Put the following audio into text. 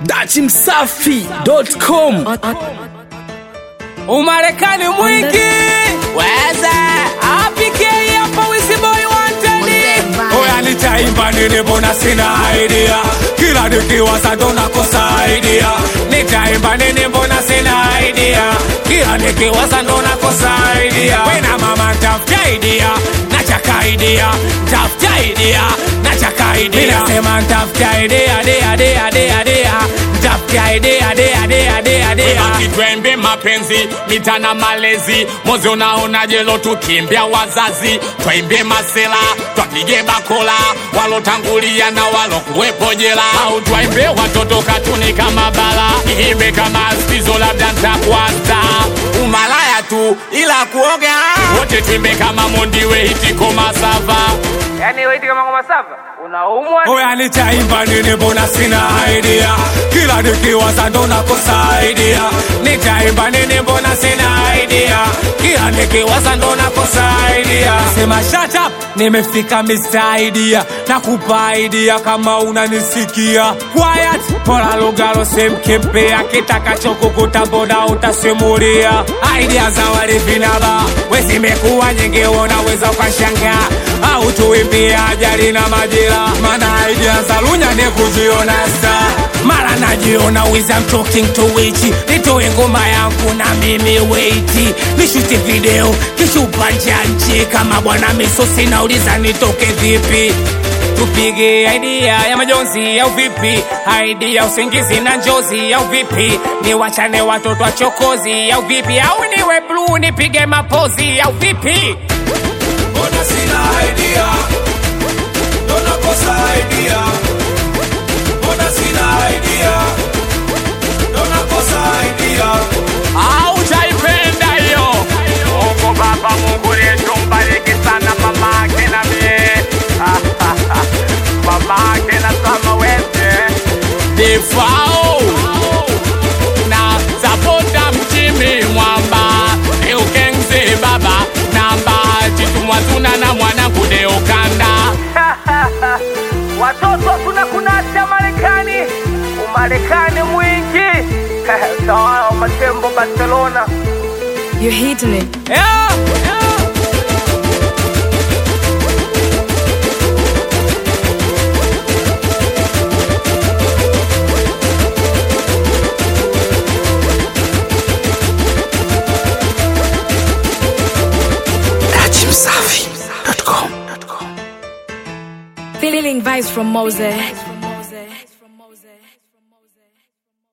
dachimsafi.com Umarekani mwingi weza apike hapa wisiboi wanteni Oya nitaimba nini mbona sina idea Kila nikiwaza ndo nakosa idea Nitaimba nini mbona sina idea Kila nikiwaza ndo nakosa idea Wena mama ntafuta idea Nachaka idea Ntafuta idea Nachaka idea Minasema ntafuta idea Dea dea dea dea Ntafuta idea dea dea dea dea kitwembe mapenzi mitana malezi mozi unaonaje lo tukimbia wazazi twaimbe masela twapige bakola walotangulia na walokuwepo jela au twaimbe watoto katuni kama bala iimbe kama stizo labda ntakwasta umalaya tu ila kuoga wote twimbe kama mondiwe hitiko masava yani waiti kama ngoma sava unaumwa Oya nitaimba nini mbona sina idea Kila nikiwaza ndo nakosa idea Nitaimba nini mbona sina idea Kila nikiwaza ndo nakosa idea Sema shut up nimefika Mr. Idea Nakupa idea kama unanisikia Quiet pola lugalo semkempea Kitakachokukuta mbona utasimulia Idea za walevi na ba Wezimekuwa nyingi unaweza ukashangaa Au tuimbie ajali na majira Mana idea za lunya ni kujiona star Mara najiona wiz I'm talking to witch Nitoe ngoma yangu na mimi weiti Nishuti video kishupa nchi Kama bwana misosi nauliza nitoke vipi tupige idea ya majonzi au vipi idea usingizi na njozi au vipi niwachane watoto wachokozi au vipi au niwe bluu nipige mapozi au vipi mbona sina idea ndo nakosa idea mbona sina idea ndo nakosa idea au taipenda hiyo Mungu Baba, Mungu yetu mbariki sana mamake na mie mamake na sama wete defao na sapota mchimi mwamba eukengze baba namba chitumwazuna na mwana kudeokanda watoto tunakunasha Marekani umarekani mwingi tawala wa matembo Barcelona You're hitting it. yeah, yeah. dachimsafi.com Feeling vibes from Mose.